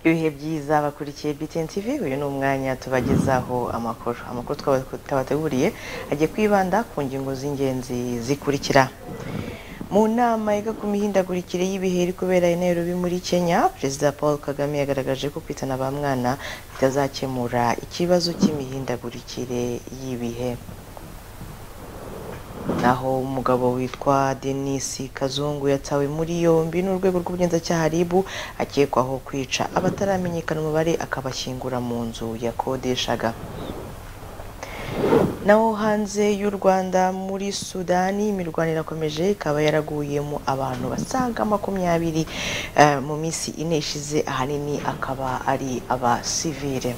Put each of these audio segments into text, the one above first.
ibihe byiza bakurikiye BTN TV uyu ni umwanya tubagezaho amakuru amakuru twabateguriye agiye kwibanda ku ngingo z'ingenzi zikurikira mu nama yiga ku mihindagurikire y'ibihe iri kubera i Nairobi muri Kenya Perezida Paul Kagame yagaragaje ko kwitana ba mwana bitazakemura ikibazo cy'imihindagurikire y'ibihe naho umugabo witwa Denis Kazungu yatawe muri yombi n'urwego rw'ubugenzacyaha RIB akekwaho kwica abataramenyekana umubare akabashyingura mu nzu yakodeshaga naho hanze y'u Rwanda muri Sudani imirwano irakomeje ikaba yaraguyemo abantu basaga makumyabiri eh, mu minsi ine ishize ahanini akaba ari abasivile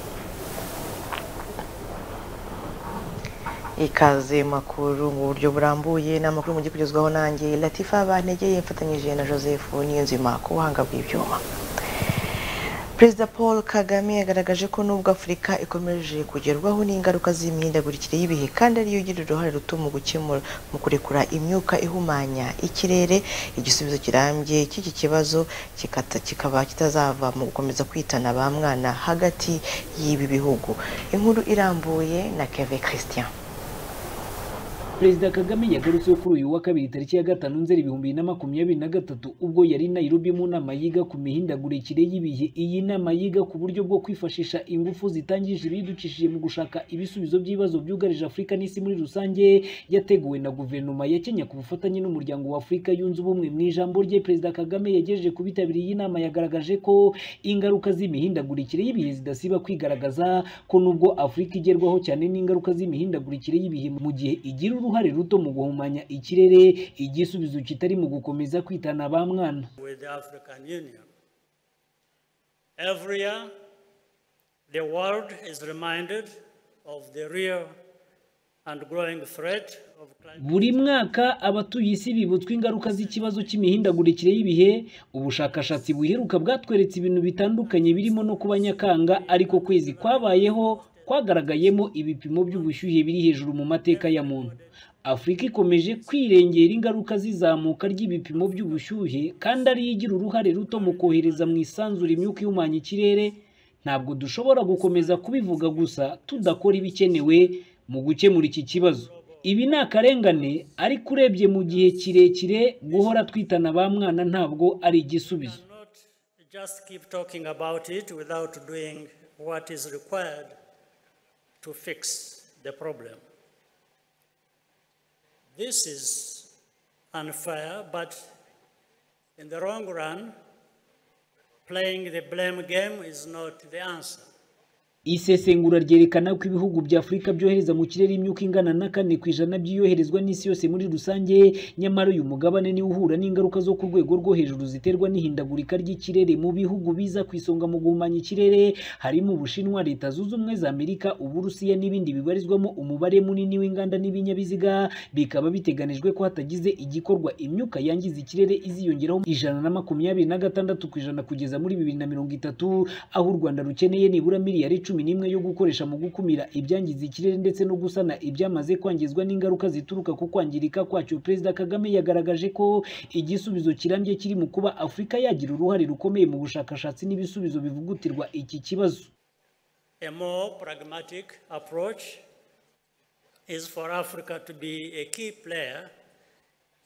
ikaze mu makuru mu buryo burambuye ni amakuru mujye kugezwaho nanjye latifa bantegeye mfatanyije na joseph niyonzima ku buhanga bw'ibyuma perezida paul kagame yagaragaje ko nubwo afurika ikomeje kugerwaho n'ingaruka z'imihindagurikire y'ibihe kandi ariyo igira uruhare ruto mu gukemura mu kurekura imyuka ihumanya ikirere igisubizo kirambye cy'iki kibazo kikata- kikaba kitazava mu gukomeza kwitana ba mwana hagati y'ibi bihugu inkuru irambuye na keve christian perezida kagame yagarutseho kuri uyu wa kabiri tariki ya gatanu nzeri ibihumbi bibiri na makumyabiri na gatatu ubwo yari i nairobi mu nama yiga ku mihindagurikire y'ibihe iyi nama yiga ku buryo bwo kwifashisha ingufu zitangije ibidukishije mu gushaka ibisubizo by'ibibazo byugarije afurika n'isi muri rusange yateguwe na guverinoma ya kenya ku bufatanye n'umuryango wa afurika yunze ubumwe mu ijambo rye perezida kagame yagejeje ku bitabiriye iyi nama yagaragaje ko ingaruka z'imihindagurikire y'ibihe zidasiba kwigaragaza ko nubwo afurika igerwaho cyane n'ingaruka z'imihindagurikire y'ibihe mu gihe igira uruhare ruto mu guhumanya ikirere igisubizo kitari mu gukomeza kwitana ba mwana with the African Union. Every year, the world is reminded of the real and growing threat of climate. buri mwaka abatuye isi bibutswa ingaruka z'ikibazo cy'imihindagurikire y'ibihe ubushakashatsi buheruka bwatweretse ibintu bitandukanye birimo no kuba nyakanga ariko kwezi kwabayeho kwagaragayemo ibipimo by'ubushyuhe biri hejuru mu mateka ya muntu afurika ikomeje kwirengera ingaruka z'izamuka ry'ibipimo by'ubushyuhe kandi ariyo igira uruhare ruto mu kohereza mu isanzure imyuka ihumanya ikirere ntabwo dushobora gukomeza kubivuga gusa tudakora ibikenewe mu gukemura iki kibazo ibi ni akarengane ariko urebye mu gihe kirekire guhora twitana ba mwana ntabwo ari igisubizo Not just keep talking about it without doing what is required to fix the problem. This is unfair, but in the long run, playing the blame game is not the answer. isesengura ryerekana ko ibihugu bya afurika byohereza mu kirere imyuka ingana na kane ku ijana by'iyoherezwa n'isi yose muri rusange nyamara uyu mugabane niwo uhura n'ingaruka zo ku rwego rwo hejuru ziterwa n'ihindagurika ry'ikirere mu bihugu biza ku isonga mu guhumanya ikirere harimo ubushinwa leta zunze ubumwe za amerika uburusiya n'ibindi bibarizwamo umubare munini w'inganda n'ibinyabiziga bikaba biteganijwe ko hatagize igikorwa imyuka yangiza ikirere iziyongeraho ijana na makumyabiri na gatandatu ku ijana kugeza muri bibiri na mirongo itatu aho u rwanda rukeneye nibura miliyari cumi n'imwe yo gukoresha mu gukumira ibyangiza ikirere ndetse no gusana ibyamaze kwangizwa n'ingaruka zituruka ku kwangirika kwacyo perezida kagame yagaragaje ko igisubizo kirambye kiri mu kuba afurika yagira uruhare rukomeye mu bushakashatsi n'ibisubizo bivugutirwa iki kibazo A more pragmatic approach is for Africa to be a key player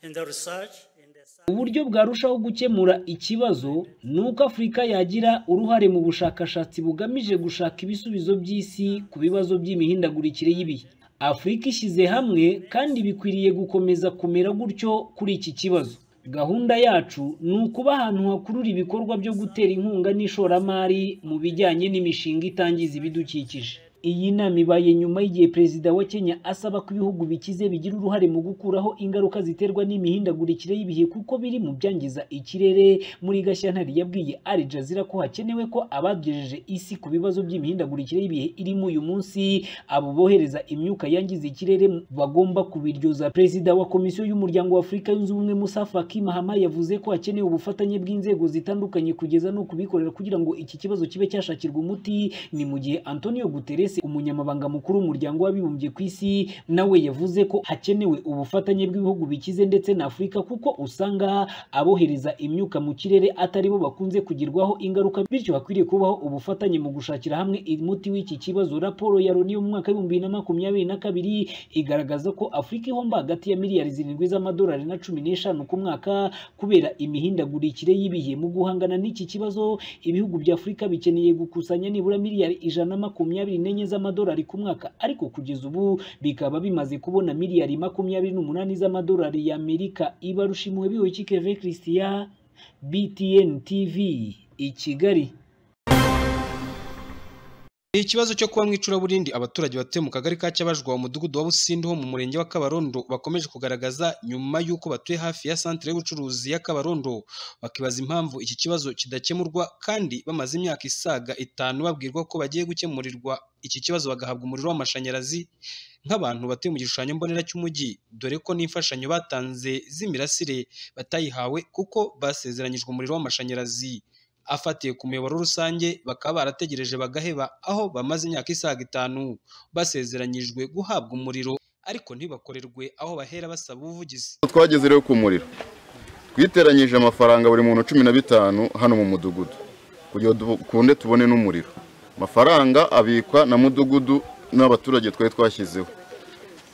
in the research, in the science, uburyo bwarushaho gukemura ikibazo ni uko afurika yagira uruhare mu bushakashatsi bugamije gushaka ibisubizo by'isi ku bibazo by'imihindagurikire y'ibihe afurika ishyize hamwe kandi bikwiriye gukomeza kumera gutyo kuri iki kibazo gahunda yacu ni ukuba ahantu hakurura ibikorwa byo gutera inkunga n'ishoramari mu bijyanye n'imishinga itangiza ibidukikije iyi nama ibaye nyuma y'igihe perezida wa kenya asaba ko ibihugu bikize bigira uruhare mu gukuraho ingaruka ziterwa n'imihindagurikire y'ibihe kuko biri mu byangiza ikirere muri gashyantare yabwiye al jazeera ko hakenewe ko abagejeje isi ku bibazo by'imihindagurikire y'ibihe irimo uyu munsi abo bohereza imyuka yangiza ikirere bagomba kubiryoza perezida wa komisiyo y'umuryango wa afurika yunze ubumwe musa faki mahama yavuze ko hakenewe ubufatanye bw'inzego zitandukanye kugeza no kubikorera kugira ngo iki kibazo kibe cyashakirwa umuti ni mu gihe antonio guterres Guterres umunyamabanga mukuru w'umuryango w'abibumbye ku isi nawe yavuze ko hakenewe ubufatanye bw'ibihugu bikize ndetse na Afurika kuko usanga abohereza imyuka mu kirere atari bo bakunze kugirwaho ingaruka bityo hakwiriye kubaho ubufatanye mu gushakira hamwe umuti w'iki kibazo raporo ya Loni yo mu mwaka w'ibihumbi bibiri na makumyabiri na kabiri igaragaza ko Afurika ihomba hagati ya miliyari zirindwi z'amadolari na cumi n'eshanu ku mwaka kubera imihindagurikire y'ibihe mu guhangana n'iki kibazo ibihugu bya Afurika bikeneye gukusanya nibura miliyari ijana na makumyabiri n'enye z'amadolari ku mwaka ariko kugeza ubu bikaba bimaze kubona miliyari makumyabiri n'umunani z'amadolari y'Amerika ibarushimuwe bihoyiki Kevin Christian BTN TV i Kigali ikibazo cyo kuba mu icuraburindi abaturage batuye mu kagari ka cyabajwa umudugudu wa busindi ho mu murenge wa kabarondo bakomeje kugaragaza nyuma y'uko batuye hafi ya santire y'ubucuruzi ya kabarondo bakibaza impamvu iki kibazo kidakemurwa kandi bamaze imyaka isaga itanu babwirwa ko bagiye gukemurirwa iki kibazo bagahabwa umuriro w'amashanyarazi nk'abantu batuye mu gishushanyo mbonera cy'umujyi dore ko n'imfashanyo batanze z'imirasire batayihawe kuko basezeranyijwe umuriro w'amashanyarazi afatiye ku muyoboro rusange bakaba barategereje bagaheba aho bamaze imyaka isaga itanu basezeranyijwe guhabwa umuriro ariko ntibakorerwe aho bahera basaba ubuvugizi twageze rero ku muriro twiteranyije amafaranga buri muntu cumi na bitanu hano mu mudugudu kugira ngo dukunde tubone n'umuriro amafaranga abikwa na mudugudu n'abaturage twari twashyizeho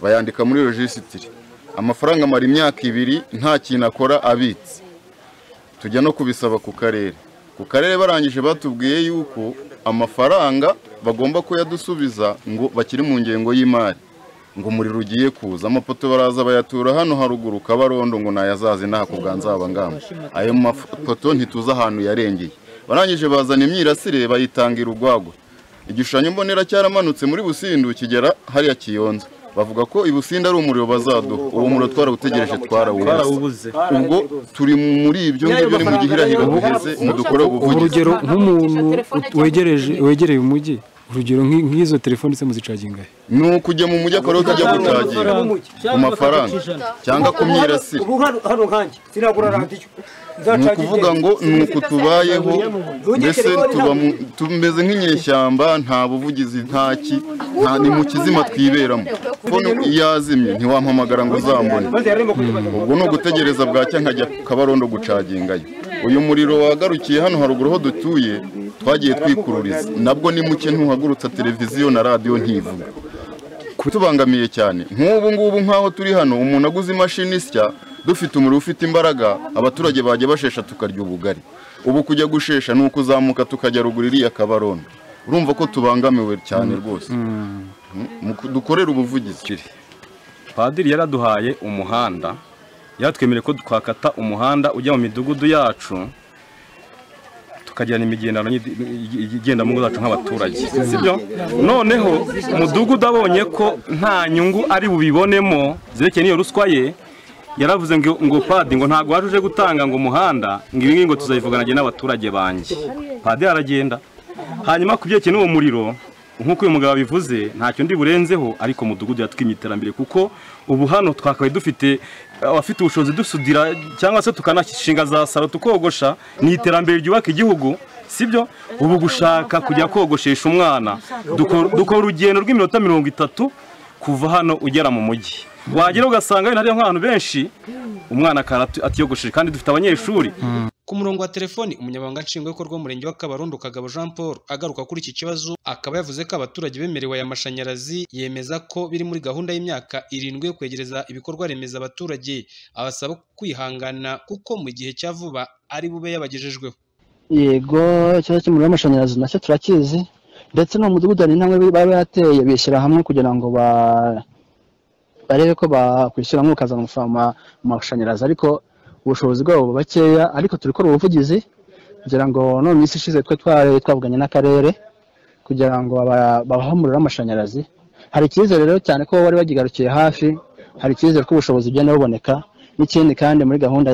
bayandika muri rojisitiri amafaranga amara imyaka ibiri nta kintu akora abitse tujya no kubisaba ku karere ku karere barangije batubwiye yuko amafaranga bagomba kuyadusubiza ngo bakiri mu ngengo y'imari ngo umuriro ugiye kuza amapoto baraza bayatura hano haruguru kabarondo ngo nayazaze nta kuganzaba ngamba ayo mapoto ntituzi ahantu yarengeye barangije bazana imyirasire bayitangira urwagwa igishushanyo mbonera cyaramanutse muri busindu kigera hariya kiyonza bavuga ko ibusinda ari umuriro bazaduha uwo muriro twarawutegereje twarawubuze ubwo turi muri ibyo ngibyo ni mu gihe irahira buheze dukore ubuvugizi urugero nk'umuntu wegereje wegereye umujyi urugero nk'izo telefoni se muzicaginga he ni ukujya mu mujyi akora tujya gucaginga ku mafaranga cyangwa ku myirasire ni ukuvuga ngo ni uku tubayeho mbese tumeze nk'inyeshyamba nta buvugizi ntaki ni mu kizima twiberamo telefone yazimye ntiwampamagara ngo uzambone ubwo ni ugutegereza bwacya nkajya kabarondo gucagingayo uyu muriro wagarukiye hano haruguru ho dutuye twagiye twikururiza nabwo ni muke ntuhagurutsa televiziyo na radiyo ntivuga kutubangamiye cyane nk'ubu ngubu nk'aho turi hano umuntu aguze imashini isya dufite umuriro ufite imbaraga abaturage bajya bashesha tukarya ubugari ubu kujya gushesha ni ukuzamuka tukajya ruguru iriya kabarondo urumva ko tubangamiwe cyane rwose dukorera ubuvugizi padiri yaraduhaye umuhanda yatwemereye ko twakata umuhanda ujya mu midugudu yacu tukagirana imigendano igenda mu ngo zacu nk'abaturage sibyo noneho umudugudu abonye ko nta nyungu ari bubibonemo zerekeye n'iyo ruswa ye yaravuze ngo padi ngo ntabwo waje uje gutanga ngo umuhanda ngo ibi ngibi ngo tuzabivugana n'abaturage banjye padi aragenda hanyuma ku byerekeye n'uwo muriro nk'uko uyu mugabo abivuze ntacyo ndi burenzeho ariko mudugudu yatwimye iterambere kuko ubu hano twakabaye dufite abafite ubushobozi dusudira cyangwa se tukanashinga za salo tukogosha ni iterambere ryubaka igihugu sibyo ubu gushaka kujya kogoshesha umwana dukora urugendo rw'iminota mirongo itatu kuva hano ugera mu mujyi wagera ugasanga wenda hariyo nk'abantu benshi umwana atiyogosheje kandi dufite abanyeshuri ku murongo wa telefoni umunyamabanga nshingwabikorwa w'umurenge wa kabarondo kagabo jean paul agaruka kuri iki kibazo akaba yavuze ko abaturage bemerewe aya mashanyarazi yemeza ko biri muri gahunda y'imyaka irindwi yo kwegereza ibikorwa remezo abaturage abasaba kwihangana kuko mu gihe cya vuba ari bube yabagejejweho yego ikibazo cy'umuriro w'amashanyarazi nacyo turakizi ndetse no mu mudugudu hari intambwe baba barateye bishyira hamwe kugira ngo ba barebe ko bakwishyura nk'ukazana amafaranga mu mashanyarazi ariko ubushobozi bwabo bakeya ariko turi gukora ubuvugizi kugira ngo none isi ishize twe twavuganye n'akarere kugira ngo babahe umuriro w'amashanyarazi hari icyizere rero cyane ko bari bakigarukiye hafi hari icyizere ko ubushobozi bugenda buboneka n'ikindi kandi muri gahunda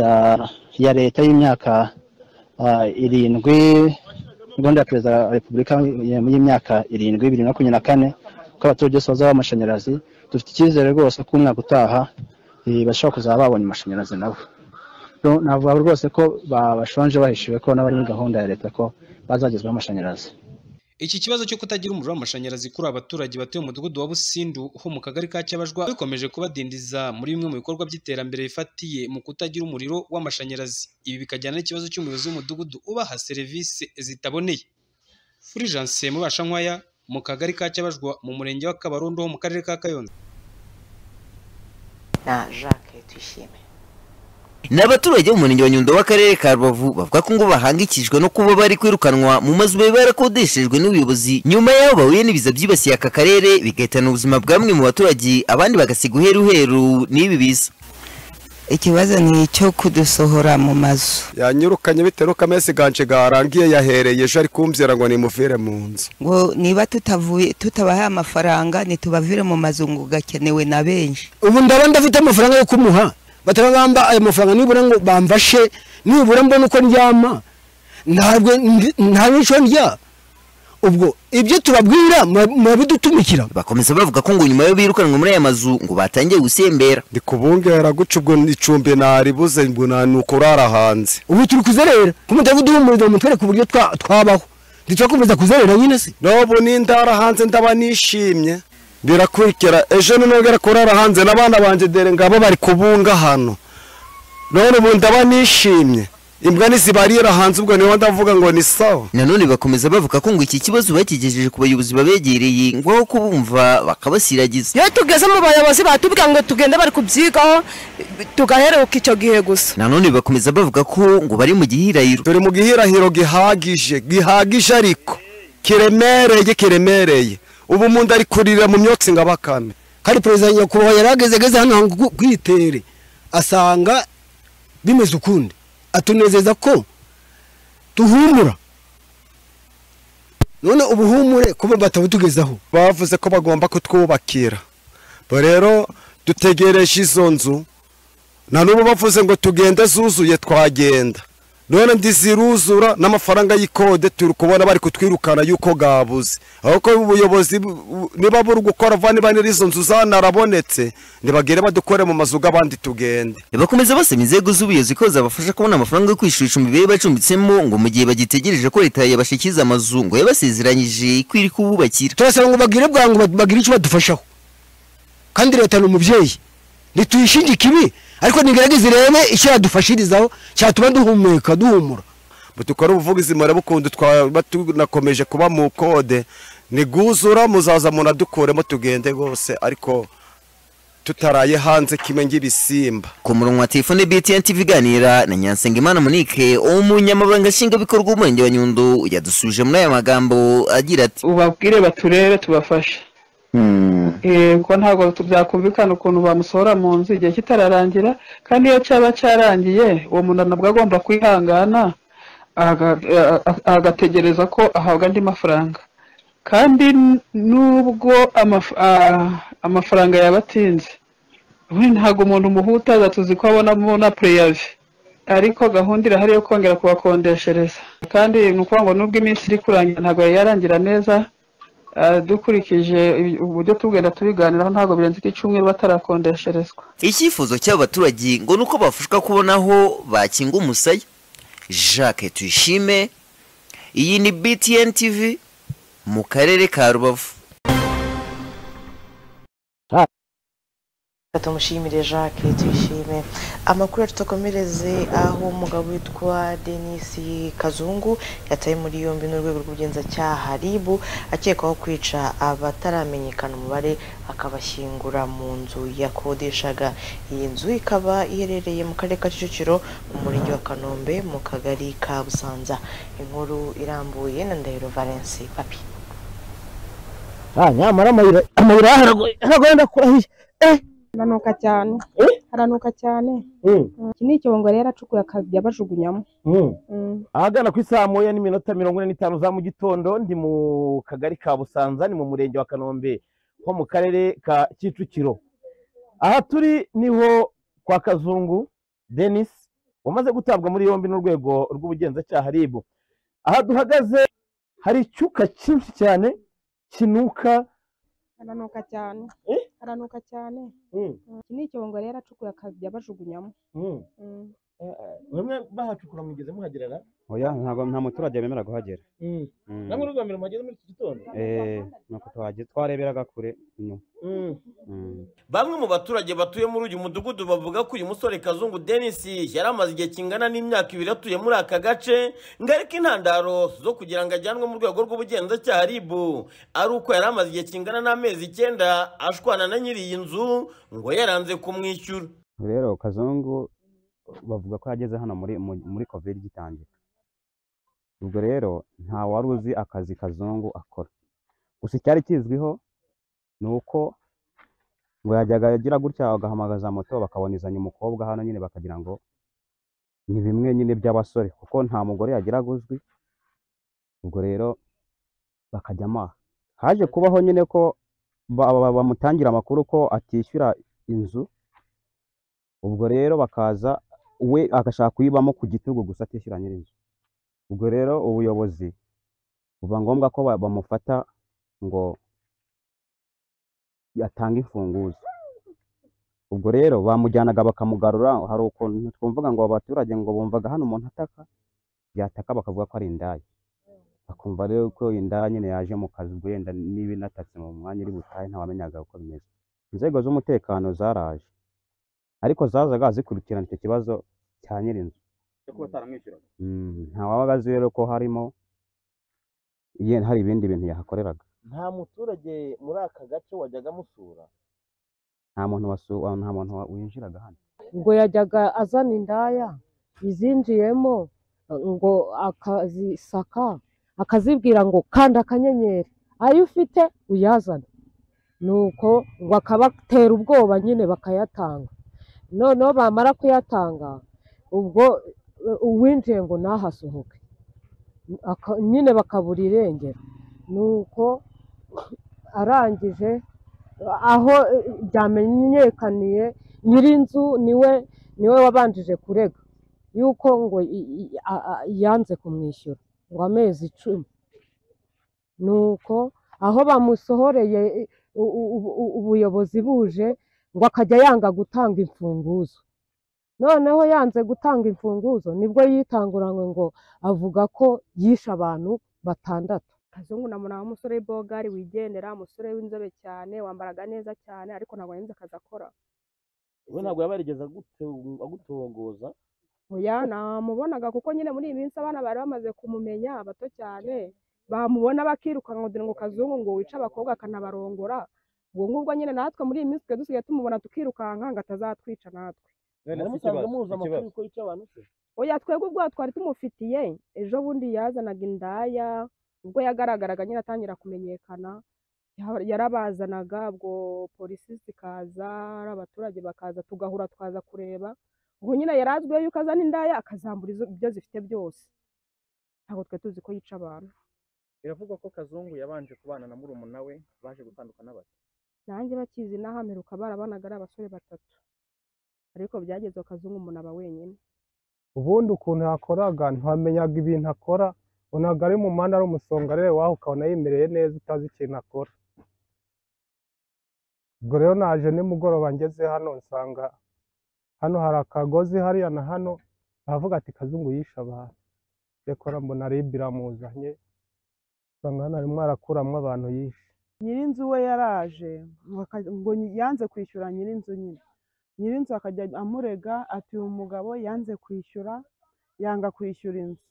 ya leta y'imyaka irindwi gahunda ya perezida wa repubulika y'imyaka irindwi bibiri na makumyabiri na kane ko abaturage bose bazaba amashanyarazi dufite icyizere rwose ko umwaka utaha bashobora kuzaba babonye amashanyarazi nabo navuga rwose ko bashonje bahishiwe ko n'abari muri gahunda ya leta ko bazagezwaho amashanyarazi Iki kibazo cyo kutagira umuriro w'amashanyarazi kuri abaturage batuye mu mudugudu wa Busindu ho mu kagari ka Cyabajwa bikomeje kubadindiza muri bimwe mu bikorwa by'iterambere bifatiye mu kutagira umuriro w'amashanyarazi ibi bikajyana n'ikibazo cy'umuyobozi w'umudugudu ubaha serivisi zitaboneye Fulgence Mubasha Nkwaya mu kagari ka Cyabajwa mu murenge wa Kabarondo ho mu karere ka Kayonza na jacques tuyishime ni abaturage b'umurenge wa nyundo w'akarere ka rubavu bavuga ko ngo bahangikishijwe no kuba bari kwirukanwa mu mazu bari barakodeshejwe n'ubuyobozi nyuma y'aho bahuye n'ibiza byibasiye aka karere bigahitana ubuzima bw'amwe mu baturage abandi bagasiga uheruheru n'ibi biza ikibazo ni icyo kudusohora mu mazu yanyirukanye bitewe n'uko amezi ganje garangiye yahereye ejo ari kumvira ngo nimuvire mu nzu ngo niba tutavuye tutabahaye amafaranga ntitubavire mu mazu ngo gakenewe na benshi ubu ndaba ndafite amafaranga yo kumuha batarabamba ayo mafaranga nibura ngo bamfashe nibura mbona uko ndyama ntabwo nta n'icyo ndya ubwo ibyo tubabwira murabidutumikira bakomeza bavuga ko ngo nyuma yo birukanwe muri aya mazu ngo batangiye gusembera ndi kubungera guca ubwo icumbi naribuze ngo nuko urara hanze ubu turi kuzerera ko mutari kuduhumuriza ngo mutwereke uburyo twabaho ntitwakomeza kuzerera nyine se n'ubu n'indara hanze ndaba nishimye birakurikira ejo ninongera kurara hanze n'abana banjye dore ngabo bari kubunga hano none ubu ndaba nishimye imbwa ntizibarira hanze ubwo niyo ndavuga ngo ni sawa nanone bakomeza bavuga ko ngo iki kibazo bakigejeje ku bayobozi babegereye ngo aho kubumva bakabasiragiza iyo tugeze mu bayobozi batubwira ngo tugende bari kubyigaho tugaheruka icyo gihe gusa nanone bakomeza bavuga ko ngo bari mu gihirahiro turi mu gihirahiro gihagije gihagije ariko kiremereye kiremereye ubu umuntu ari kurira mu myotsi ngo abakame kandi perezida nyakubahwa yari ageze hano hantu kwitere asanga bimeze ukundi atunezeza ko tuhumura none ubuhumure kuba batabutugezaho bavuze ko bagomba kutwubakira rero dutegereje izo nzu na n'ubu bavuze ngo tugende zuzuye twagenda none ndiziruzura n'amafaranga y'ikode turi kubona bari kutwirukana y'uko bwabuze aho ko ubuyobozi niba buri gukora vuba niba nyiri izo nzu zanarabonetse ntibagere badukore mu mazu y'abandi tugende bakomeza basaba inzego z'ubuyobozi ko zabafasha kubona amafaranga yo kwishyura icumbi bari bacumbitsemo ngo mu gihe bagitegereje ko leta yabashyikiza amazu ngo yabasezeranyije ko iri kububakira turasaba ngo bagire bwangu bagire icyo badufashaho kandi leta ni umubyeyi ntituyishinge ikibi ariko nigerageze rebe icyo yadufashirizaho cyatuma duhumeka duhumura dukora ubuvugizi murabukundu twaba tunakomeje kuba mu kode ntiguzura muzaza munadukuremo tugende rwose ariko tutaraye hanze kimwe ng'ibisimba ku murongo wa telefone btn tv iganira na nyansengimana monique umunyamabanga nshingwabikorwa w'umurenge wa nyundo yadusubije muri aya magambo agira ati ubabwire baturere tubafashe ko ntabwo byakumvikana ukuntu bamusohora mu nzu igihe kitararangira kandi iyo cyaba cyarangiye uwo muntu nabwo agomba kwihangana agategereza ko ahabwa andi mafaranga kandi nubwo amafaranga yaba atinze ntabwo umuntu umuhutaza tuzi ko abonamo na pureyave ariko gahunda irahari yo kongera kubakodeshereza kandi ni ukuvuga ngo nubwo iminsi iri kurangira ntabwo yarangira neza dukurikije uburyo tugenda tubiganiraho ntabwo birenze iki cyumweru batarakodesherezwa icyifuzo cy'abaturage ngo ni uko bafashwa kubona aho bakinga umusaya jacques tuyishime iyi ni btn tv mu karere ka rubavu tumushimire jacques tuyishime amakuru tutakomereze aho umugabo witwa denis kazungu yataye muri yombi n'urwego rw'ubugenzacyaha ribu akekwaho kwica abataramenyekana umubare akabashyingura mu nzu yakodeshaga iyi nzu ikaba iherereye mu karere ka kicukiro mu murenge wa kanombe mu kagari ka busanza inkuru irambuye na ndahiro valensi papi nyamara amayira haragoye ndakurahiye haranuka cyane haranuka cyane iki ni icyongo rero acukuye akajya bajugunyamo ahagana ku isaha moya n'iminota mirongo ine n'itanu za mu gitondo ndi mu kagari ka busanza ni mu murenge wa kanombe ho mu karere ka kicukiro aha turi niho kwa kazungu denis wamaze gutabwa muri yombi n'urwego rw'ubugenzacyaha rib aha duhagaze hari icyuka cyinshi cyane kinuka haranuka cyane haranuka cyane iki ni icyongo rero acukuye akajya bajugunyamo bamwe bahacukura mugeze muhagerera oya ntabwo nta muturage wemera kuhagera Mm. namwe urugomero mwageze muri iki gitondo eh nuko tuhageze twareberaga kure inyuma Mm. Mm. Bamwe mu baturage batuye muri uyu mudugudu bavuga ko uyu musore Kazungu Denis yari amaze igihe kingana n'imyaka ibiri atuye muri aka gace ngo ariko intandaro zo kugira ngo ajyanwe mu rwego rw'ubugenzacyaha RIB ari uko yari amaze igihe kingana n'amezi icyenda ashwana na nyiri iyi nzu ngo yaranze kumwishyura rero kazungu bavuga ko yageze hano muri mu- muri covid gitangira ubwo rero nta wari uzi akazi kazungu akora gusa icyari kizwiho ni uko ngo yajyaga agira gutya bagahamagaza moto bakabonezanya umukobwa hano nyine bakagira ngo ni bimwe nyine by'abasore kuko nta mugore yagiraga uzwi ubwo rero bakajya amaha haje kubaho nyine ko ba- ba- bamutangira amakuru ko atishyura inzu ubwo rero bakaza we agashaka kuyibamo ku gitugu gusa atishyura nyir'inzu ubwo rero ubuyobozi buba ngombwa ko ba- bamufata ngo yatange imfunguzo ubwo rero bamujyanaga bakamugarura hari ukuntu twumvaga ngo aba baturage ngo bumvaga hano umuntu ataka yataka bakavuga ko ari indaya bakumva rero ko indaya nyine yaje mu kazi ubwo yenda niba inatatse mu mwanya iri butahe ntawamenyaga uko bimeze inzego z'umutekano zaraje ariko zazaga zikurikirana icyo kibazo cya nyir'inzu cyo kuba ataramwishyuraga Mm, nta wabaga azi rero ko harimo ye- hari ibindi bintu yahakoreraga nta muturage muri aka gace wajyaga amusura nta muntu wasu- wa- nta muntu wa- winjiraga hano ngo yajyaga azana indaya izinjiyemo ngo akazisaka akazibwira ngo kanda akanyenyeri ayo ufite uyazane nuko ngo akabatera ubwoba nyine bakayatanga noneho bamara kuyatanga ubwo eh, uwinjiye ngo nahasohoke Aka- nyine bakabura irengero nuko arangije aho eh, byamenyekaniye nyir'inzu niwe niwe wabanjije kurega yuko ngo i- i- a- a- yanze kumwishyura ngo amezi icumi nuko aho bamusohoreye eh, u- u- u- u- ubuyobozi buje ngo akajya yanga gutanga imfunguzo noneho yanze gutanga imfunguzo nibwo yitanguranywe ngo avuga ko yishe abantu batandatu kazungu namubona umusore w'ibogari wigendera umusore w'inzobe cyane wambaraga neza cyane ariko ntabwo yanze akazi akora we ntabwo yaba yarigeze agute- agutogoza oya namubonaga kuko nyine muri iyi minsi abana bari bamaze kumumenya bato cyane bamubona bakirukanwa kugira ngo kazungu ngo wice abakobwa akanabarongora ubwo ngubwo nyine natwe muri iyi minsi twe dusigaye tumubona tukirukanka ngo atazatwica natwe Mwari musanzwe muzi amakuru y'uko yica abantu se oya twebwe ubwo twari tumufitiye ejo bundi yazanaga indaya ubwo yagaragaraga nyine atangira kumenyekana ya- yarabazanaga ubwo polisi zikaza ari abaturage bakaza tugahura twaza kureba ubwo nyine yari azwiho yuko azana indaya akazambura izo- ibyo zifite byose ntabwo twe tuzi ko yica abantu biravugwa ko kazungu yabanje kubana na murumuna we baje gutandukana bate nanjye bakizi n'ahameruka barabanaga ari abasore batatu ariko byageze kazungu umuntu aba wenyine ubundi ukuntu yakoraga ntamenyaga ibintu akora ubonaga ari mu muhanda ari umusongarere waho ukabona yimereye neza utazi ikintu akora ubwo rero naje nimugoroba ngeze hano nsanga hano hari akagozi hariya na hano aravuga ati kazungu yishe abantu rekora mbona ribi iramuzanye nsanga hano arimo arakuramo abantu yishe nyir'inzu we yaraje ngo aka- ngo nyi- yanze kwishyura nyir'inzu nyine nyir'inzu akajya amurega ati uyu mugabo yanze kwishyura yanga kwishyura inzu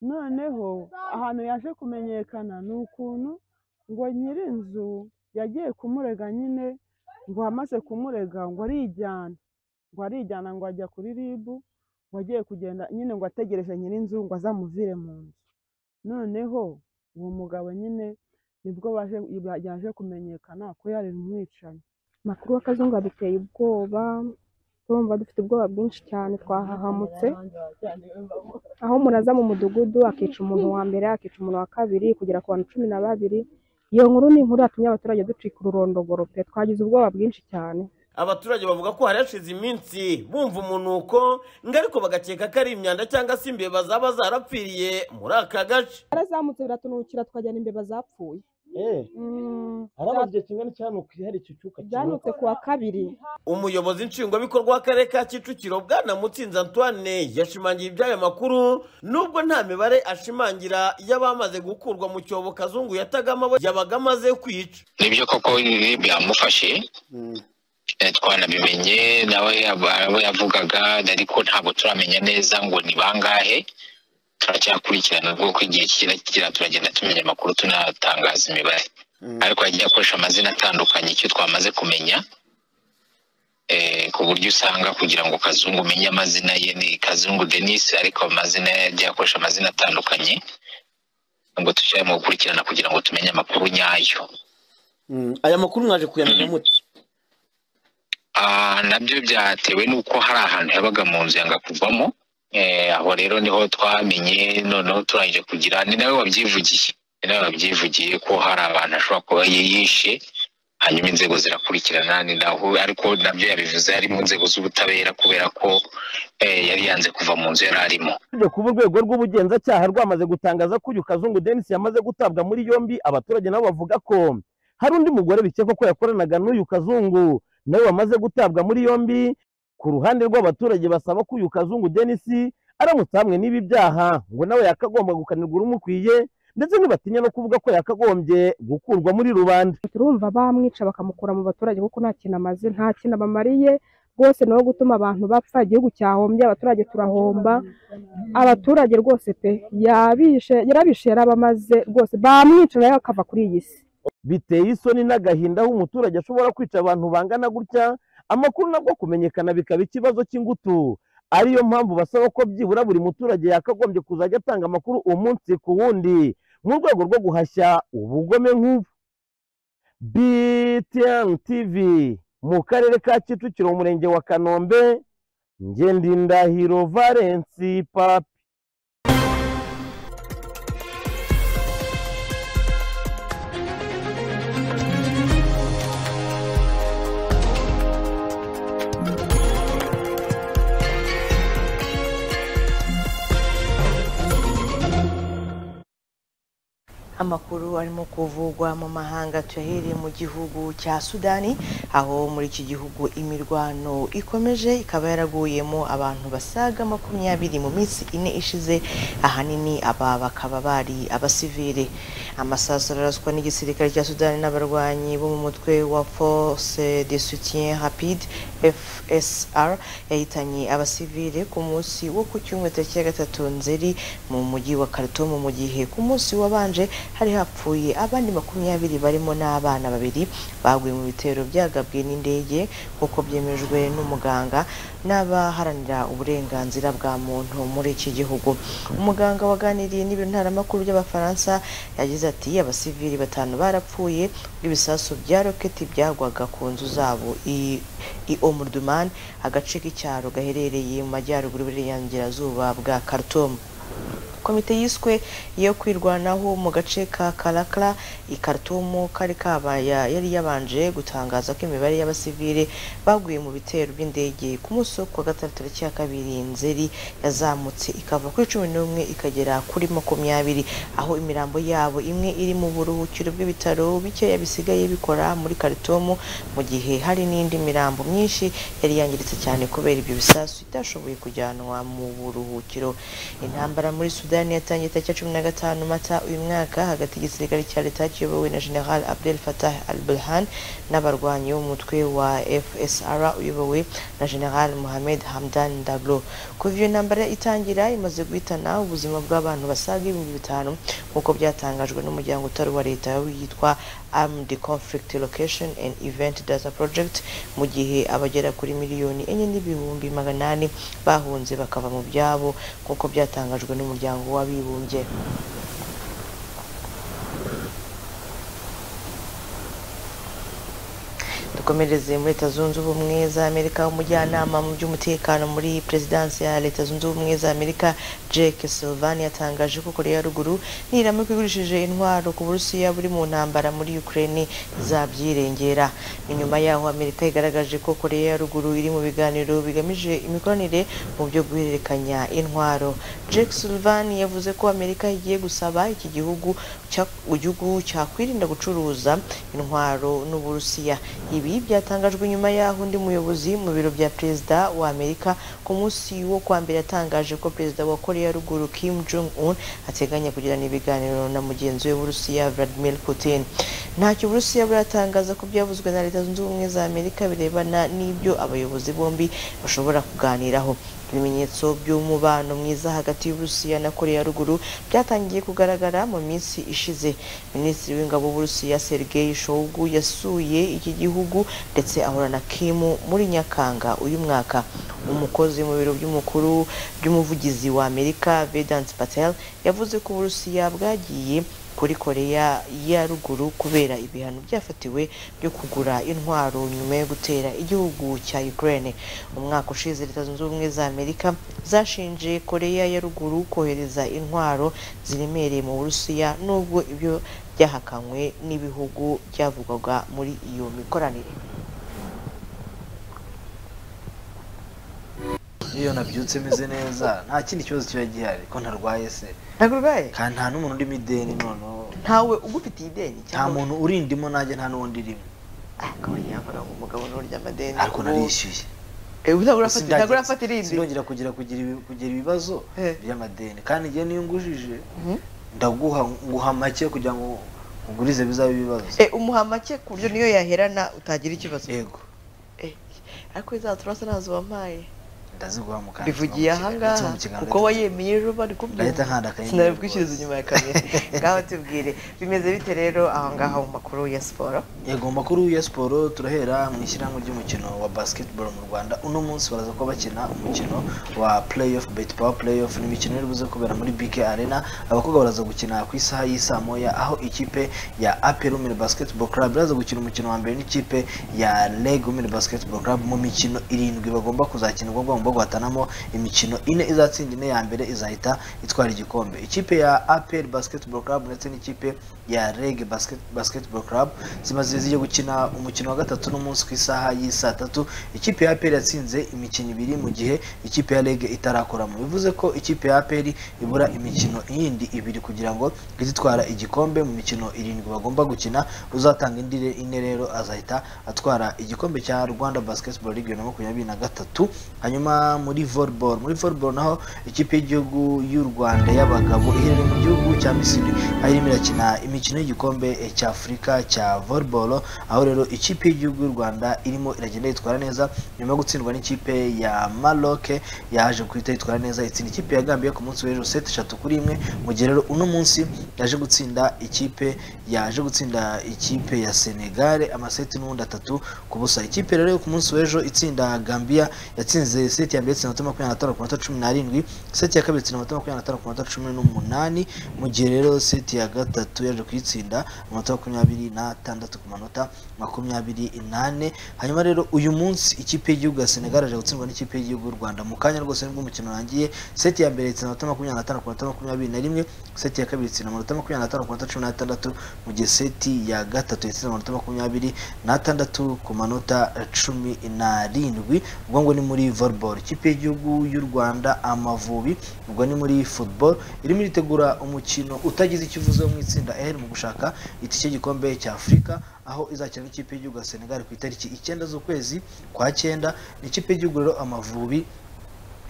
noneho ahantu yaje kumenyekana ni ukuntu ngo nyir'inzu yagiye kumurega nyine ngo amaze kumurega ngo arijyana ngo arijyana ngo ajya kuri ribu ngo agiye kugenda nyine ngo ategereje nyir'inzu ngo azamuvire mu nzu noneho uwo mugabo nyine nibwo baje iba- yaje kumenyekana ko yari umwicanyi amakuru y'akazungu aduteye ubwoba turumva dufite ubwoba bwinshi cyane twahahamutse aho umuntu aza mu mudugudu akica umuntu wa mbere akica umuntu wa kabiri kugera ku bantu cumi na babiri iyo nkuru ni inkuru yatumye abaturage ducika ururondogoro pe twagize ubwoba bwinshi cyane abaturage bavuga ko hari hashize iminsi bumva umunuko ngo ariko bagakeka ko ari imyanda cyangwa se imbeba zaba zarapfiriye muri aka gace yarazamutse biratunukira twajyana imbeba zapfuye haramaze igihe kingana cyane hari iki cyuka byanutse kuwa kabiri umuyobozi nshingwabikorwa w'akarere ka kicukiro bwana mutsinzi antoine yashimangiye iby'aya makuru nubwo nta mibare ashimangira y'abamaze gukurwa mu cyobo kazungu yatagamo abo yabaga amaze kwica nibyo koko ibi byamufashe Eh, twanabimenye nawe yaba- abo yavugaga ariko ntabwo turamenya neza ngo ni bangahe turacyakurikirana kuko igihe kigera kigera turagenda tumenya amakuru tunatangaza imibare ariko yagiye akoresha amazina atandukanye icyo twamaze kumenya eh, ku buryo usanga kugira ngo kazungu umenye amazina ye ni kazungu denis ariko amazina ye yagiye akoresha amazina atandukanye ngo dushyire mu gukurikirana kugira ngo tumenye amakuru nyayo aya makuru mwaje kuyamenya mute Ah, nabyo byatewe n'uko hari ahantu yabaga mu nzu yanga kuvamo Eh, aho rero niho twamenye noneho turangije kugira ni nawe wabyivugiye ni nawe wabyivugiye ko hari abantu ashobora kuba yiyishe hanyuma inzego zirakurikirana ni naho ariko nabyo yabivuze ari mu nzego z'ubutabera kubera ko eh, yari yanze kuva mu nzu yari arimo kuba urwego rw'ubugenzacyaha rwamaze gutangaza ko uyu kazungu denisi yamaze gutabwa muri yombi abaturage nabo bavuga ko hari undi mugore bikekwa ko yakoranaga n'uyu kazungu nawe wamaze gutabwa muri yombi ku ruhande rw'abaturage basaba ko uyu kazungu denisi aramutse hamwe n'ibi byaha ngo nawe yakagomba gukanirwa urumukwiye ndetse ntibatinya no kuvuga ko yakagombye gukurwa muri rubanda turumva bamwica bakamukura mu baturage kuko nta kintu amaze nta kintu abamariye rwose ni uwo gutuma abantu bapfa igihugu cyahombye abaturage turahomba abaturage rwose pe yabishe yarabishe yarabamaze rwose bamwica nawe akava kuri iyi si biteye isoni n'agahinda aho umuturage ashobora kwica abantu bangana gutya amakuru nabwo kumenyekana bikaba ikibazo cy'ingutu ariyo mpamvu basaba ko byibura buri muturage yakagombye kuzajya atanga amakuru umunsi ku wundi mu rwego rwo guhashya ubugome nk'ubu btn tv mu karere ka kicukiro mu murenge wa kanombe ngendindahiro valensi papi amakuru arimo kuvugwa mu mahanga tuyahereye mu gihugu cya sudani aho muri iki gihugu imirwano ikomeje ikaba yaraguyemo abantu basaga makumyabiri mu minsi ine ishize ahanini aba bakaba bari abasivile amasasu araraswa n'igisirikare cya sudani n'abarwanyi bo mu mutwe wa force de soutien rapide fsr yahitanye abasivile ku munsi wo ku cyumweru tariki ya gatatu nzeri mu mujyi wa Khartoum mu gihe ku munsi wabanje hari hapfuye abandi makumyabiri barimo n'abana babiri baguye mu bitero byagabwe n'indege nk'uko byemejwe n'umuganga n'abaharanira uburenganzira bwa muntu muri iki gihugu umuganga waganiriye n'ibiro ntaramakuru by'abafaransa yagize ati abasivili batanu barapfuye ibisasu bya roketi byagwaga ku nzu zabo i- i omurduman agace k'icyaro gaherereye mu majyaruguru y'uburengerazuba bwa khartoum komite yiswe iyo kwirwanaho mu gace ka karakara i Khartoum kari kabaya yari yabanje gutangaza ko imibare y'abasivile baguye mu bitero by'indege ku munsi wo kuwa gatatu tariki ya kabiri nzeri yazamutse ikava kuri cumi n'umwe ikagera kuri makumyabiri aho imirambo yabo imwe iri mu buruhukiro bw'ibitaro bikeya bisigaye bikora muri Khartoum mu gihe hari n'indi mirambo myinshi yari yangiritse cyane kubera ibyo bisasu itashoboye kujyanwa mu buruhukiro intambara muri sudani yatangiye tariki ya cumi na gatanu mata uyu mwaka hagati y'igisirikare cya leta kiyobowe na general abdel fatah al burhan n'abarwanyi b'umutwe wa fsr uyobowe na general mohamed hamdan daglo kuva iyo ntambara itangira imaze guhitana ubuzima bw'abantu basaga ibihumbi bitanu nk'uko byatangajwe n'umuryango utari uwa leta witwa armed conflict location and event data project mu gihe abagera kuri miliyoni enye n'ibihumbi maganani bahunze bakava mu byabo nk'uko byatangajwe n'umuryango w'abibumbye dukomereze muri leta zunze ubumwe za amerika umujyanama mu by'umutekano muri perezidansi ya leta zunze ubumwe za amerika jake sylvan yatangaje ko koreya ya ruguru niramuka igurishije intwaro ku burusiya buri mu ntambara muri ukraine zabyirengera ni nyuma yaho amerika igaragaje ko koreya ya ruguru iri mu biganiro bigamije imikoranire mu byo guhererekanya intwaro jake sylvan yavuze ko amerika igiye gusaba iki gihugu cya- igihugu cyakwirinda gucuruza intwaro n'uburusiya ibi byatangajwe nyuma y'aho undi muyobozi mu biro bya perezida wa amerika ku munsi wo kwa mbere yatangaje ko perezida wa koreya ya ruguru kim jong un ateganya kugirana ibiganiro na mugenzi we w'uburusiya vladimir putin ntacyo uburusiya buratangaza ko byavuzwe na leta zunze ubumwe za amerika birebana n'ibyo abayobozi bombi bashobora kuganiraho ibimenyetso by'umubano mwiza hagati y'uburusiya na koreya ya ruguru byatangiye kugaragara mu minsi ishize minisitiri w'ingabo w'uburusiya sergei shogu yasuye iki gihugu ndetse ahura na kimu muri nyakanga uyu mwaka umukozi mu biro by'umukuru by'umuvugizi wa amerika vedant patel yavuze ko uburusiya bwagiye kuri koreya ya ruguru kubera ibihano byafatiwe byo kugura intwaro nyuma yo gutera igihugu cya ukraine umwaka ushize leta zunze ubumwe za amerika zashinje koreya ya ruguru kohereza intwaro ziremereye mu burusiya nubwo ibyo byahakanywe n'ibihugu byavugwaga muri iyo mikoranire iyo nabyutse meze neza nta kindi kibazo kiba gihari ko ntarwaye se ntabwo urwaye kandi nta n'umuntu uri mu ideni noneho ntawe ugufitiye ideni nta muntu urindimo nanjye nta n'undi urimo akaba yambara umugabo n'urya amadeni ariko narishyuye ntabwo urafata- Sindagera- ntabwo urafata irindi. sindongera kugira kugira ibi- kugira ibibazo Eh. by'amadeni kandi igihe niyo ngujije ndaguha nguha make kugira ngo ugurize bizabe ibibazo Eh, umuha make ku buryo niyo yaherana utagira ikibazo yego Eh, ariko iza turasa ntazo wampaye ndaziguha mu kantu bivugiye ahangaha kuko wayemiye ejo bari Ndahita nkanda akayengeri sinabikwishyuriza inyuma ya kamera ngaho tubwire bimeze bite rero ahangaha mu makuru ya siporo yego mu makuru ya siporo turahera mu ishyirahamwe ry'umukino wa basketball mu rwanda uno munsi baraza kuba bakina umukino wa playoff bet power playoff ni imikino iri buze kubera muri bk arena abakobwa baraza gukina ku isaha y'isaa moya aho ikipe ya apel umire basketball club iraza gukina umukino wa mbere n'ikipe ya leg umire basketball club mu mikino irindwi bagomba kuzakina ubwo bagomba guhatanamo imikino ine izatsinda ine ya mbere izahita itwara igikombe ikipe ya apel basketball club ndetse n'ikipe ya reg basket, basketball club zimaze zigiye gukina umukino wa gatatu n'umunsi ku isaha y'isaa tatu ikipe ya apel yatsinze imikino ibiri mu gihe ikipe ya reg itarakoramo bivuze ko ikipe ya apel ibura imikino yindi ibiri kugira ngo izitwara igikombe mu mikino irindwi bagomba gukina uzatanga indi re- ine rero azahita atwara igikombe cya rwanda basketball league bibiri na makumyabiri na gatatu hanyuma muri volleyball muri volleyball naho ikipe y'igihugu y'u rwanda y'abagabo iherereye mu gihugu cya misiri aho irimo irakina imikino y'igikombe eh, cya afurika cya volleyball aho rero ikipe y'igihugu y'u rwanda irimo iragenda yitwara neza nyuma yo gutsindwa n'ikipe ya maroc yaje guhita yitwara neza itsinda ikipe ya gambia ku munsi w'ejo seti eshatu kuri imwe mu gihe rero uno munsi yaje gutsinda ikipe yaje gutsinda ikipe ya senegal amaseti n'ubundi atatu ku busa ikipe rero yo ku munsi w'ejo itsinda gambia yatsinze seti ya mbere itsinda amanota makumyabiri na ku manota cumi n'arindwi seti ya kabiri itsinda amanota makumyabiri na ku manota cumi n'umunani mu gihe rero seti ya gatatu yaje kuyitsinda amanota makumyabiri n'atandatu ku manota makumyabiri n'ane hanyuma rero uyu munsi ikipe y'igihugu ya senegal yaje gutsindwa n'ikipe y'igihugu y'u rwanda mu kanya rwose nibwo umukino urangiye seti ya mbere itsinda amanota makumyabiri n'atanu ku manota makumyabiri na rimwe seti ya kabiri itsinda amanota makumyabiri n'atanu ku manota cumi n'atandatu mu gihe seti ya gatatu yatsinda amanota makumyabiri n'atandatu ku manota cumi n'arindwi ubwo ngo ni muri volleyball ikipe y'igihugu y'u rwanda amavubi ubwo ni muri football irimo iritegura umukino utagize icyo uvuze wo mu itsinda r mu gushaka itike y'igikombe cya afurika aho izakina n'ikipe y'igihugu ya senegal ku itariki icyenda z'ukwezi kwa cyenda ni ikipe y'igihugu rero amavubi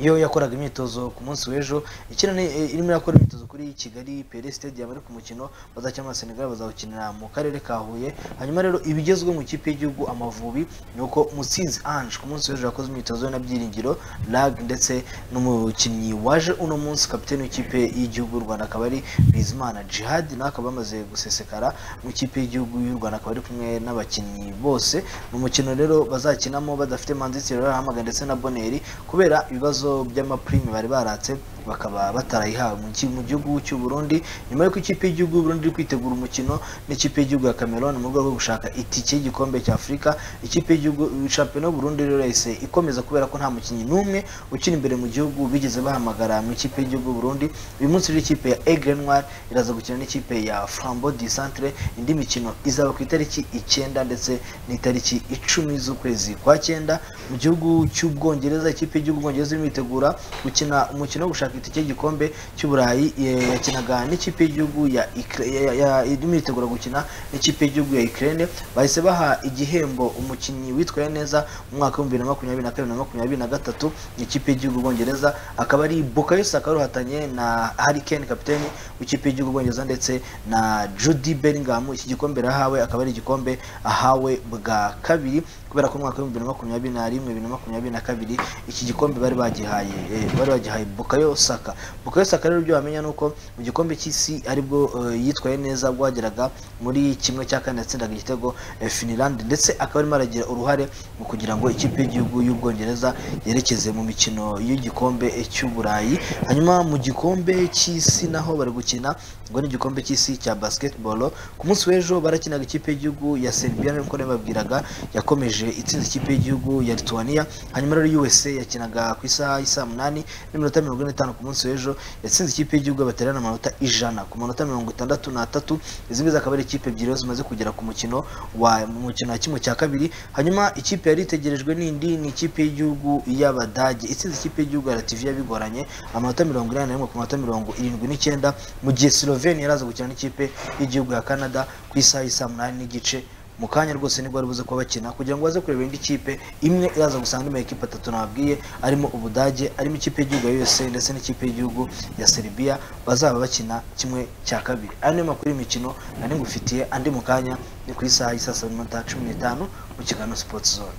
iyo yakoraga imyitozo ku munsi w'ejo ikina ni- eh, irimo irakora imyitozo kuri kigali pere stadium ariko umukino bazakina na senegal bazawukinira mu karere ka huye hanyuma rero ibigezweho mu ikipe y'igihugu amavubi ni uko mutsinzi ange ku munsi w'ejo yakoze imyitozo we na byiringiro lag ndetse n'umukinnyi waje uno munsi kapiteni w'ikipe y'igihugu y'u rwanda akaba ari bizimana jihad nawe akaba yamaze gusesekara mu ikipe y'igihugu y'u rwanda akaba ari kumwe n'abakinnyi bose ni umukino rero bazakinamo badafite manzitiro arahamagara ndetse na boneri kubera ibibazo by'amapurime bari baratse bakaba batarayihawe mu ki- mu gihugu cy'u Burundi nyuma y'uko ikipe y'igihugu y'u Burundi iri kwitegura umukino n'ikipe y'igihugu ya Cameroon mu rwego rwo gushaka itike y'igikombe cya Afurika ikipe y'igihugu shampiyona y'u Burundi rero yahise ikomeza kubera ko nta mukinnyi n'umwe ukina imbere mu gihugu bigeze bahamagara mu ikipe y'igihugu y'u Burundi uyu munsi rero ikipe ya Aigle Noir iraza gukina n'ikipe ya Flambeau du Centre indi mikino izaba ku itariki icyenda ndetse n'itariki icumi z'ukwezi kwa cyenda mu gihugu cy'ubwongereza ikipe y'igihugu bwongereza irimo iritegura gukina umukino wo gushaka itike y'igikombe cy'uburayi eh, yakinaga n'ikipe y'igihugu ya Ikra- ya- ya- irimo iritegura gukina n'ikipe y'igihugu ya Ukraine bahise baha igihembo umukinnyi witwaye neza mu mwaka w'ibihumbi bibiri na makumyabiri na kabiri na makumyabiri na gatatu ikipe y'igihugu bwongereza akaba ari Bukayo Saka ruhatanye na Harry Kane kapiteni w'ikipe y'igihugu bwongereza ndetse na Jude Bellingham iki gikombe rahawe akaba ari igikombe ahawe bwa kabiri kubera ko mu mwaka w'ibihumbi bibiri na makumyabiri na rimwe bibiri na makumyabiri na kabiri iki gikombe bari bagihaye eh, bari bagihaye Bukayo Saka Bukayo Saka rero ibyo wamenya ni uko mu gikombe cy'isi aribwo eh, yitwaye neza bwageraga muri kimwe cya kane yatsindaga igitego eh, Finland ndetse akaba arimo aragira uruhare mu kugira ngo ikipe y'igihugu y'ubwongereza yerekeze mu mikino y'igikombe cy'uburayi hanyuma mu gikombe cy'isi naho bari gukina ngo ni igikombe cy'isi cya basketball ku munsi w'ejo barakinaga ikipe y'igihugu ya Serbia nkuko nabibabwiraga yakomeje itsinze ikipe y'igihugu ya Lithuania hanyuma rero USA yakinaga ku isaha y'isaa munani n'iminota mirongo ine n'itanu ku munsi w'ejo yatsinze ikipe y'igihugu baterana amanota ijana ku manota mirongo itandatu n'atatu izi ngizi akaba ari ikipe ebyiri zose zimaze kugera ku mukino wa mu mukino wa kimwe cya kabiri hanyuma ikipe yari itegerejwe n'indi ni ikipe y'igihugu y'Abadage itsinze ikipe y'igihugu ya Latvia bigoranye amanota mirongo inani na rimwe ku manota mirongo irindwi n'icyenda mu gihe Slovenia yaraza gukina n'ikipe y'igihugu ya Canada ku isaha y'isaa munani n'igice mu kanya rwose nibwo bari buze kuba bakina kugira ngo baze kureba indi kipe imwe iraza gusanga ino ekipe atatu nababwiye arimo ubudage arimo ikipe y'igihugu ya USA ndetse n'ikipe y'igihugu ya Serbia bazaba bakina kimwe cya kabiri ayo niyo makuru y'imikino nari ngufitiye andi mu kanya ni ku isaha y'isaa saba n'iminota cumi n'itanu mu kiganiro Sports Zone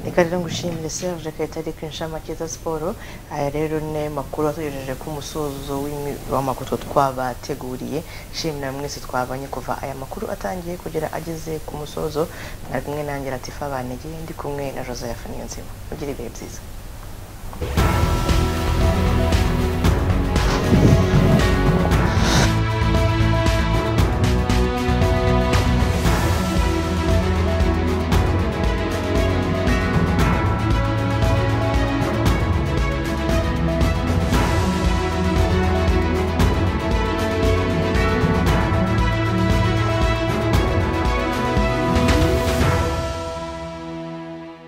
reka rero ngushimire serge kayitare ku inshamake za siporo aya rero ni makuru atugejeje ku musozo w'imi- w'amakuto twabateguriye shimira mwese twabanye kuva aya makuru atangiye kugera ageze ku musozo nari kumwe nanjye latifa banegeye ndi kumwe na joseph niyonzima mugire ibihe byiza